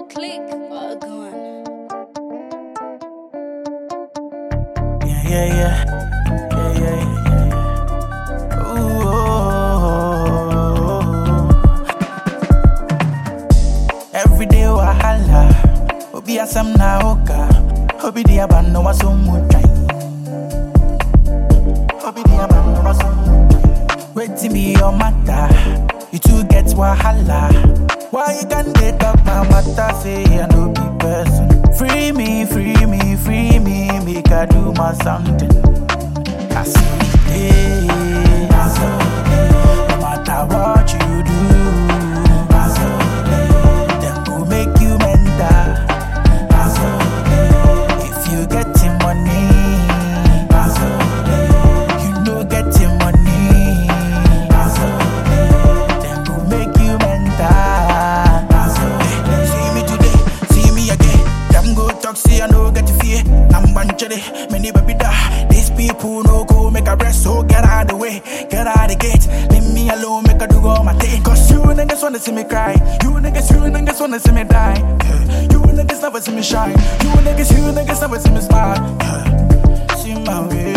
click or a gun. Yeah, yeah, yeah. Yeah, yeah, yeah, yeah, yeah. Ooh, oh, Every day wahala. Obi asam na oka. Obi di abano wa so mutai. Obi di abano wa so mutai. Waiting be your matter. You two get wahala. Why you can get up my matter? Say I no be person. Free me, free me, free me. Make I do my something. I see it. I see it. No matter what you do. I see it. Them go make you mental. I see it. If you getting money. I see it. You know getting money. I see it. Them go make you mental. I see it. See me today, see me again. Them go talk, see I no get fear. I'm banchede, many baby da. These people no go make a rest, so get out the way, get out the gate. Leave me alone, make a do all my thing. Cause you niggas wanna see me cry. You niggas, you niggas wanna see me die. Yeah. You niggas never see me shine. You niggas, you niggas never see me smile. Yeah. See my way.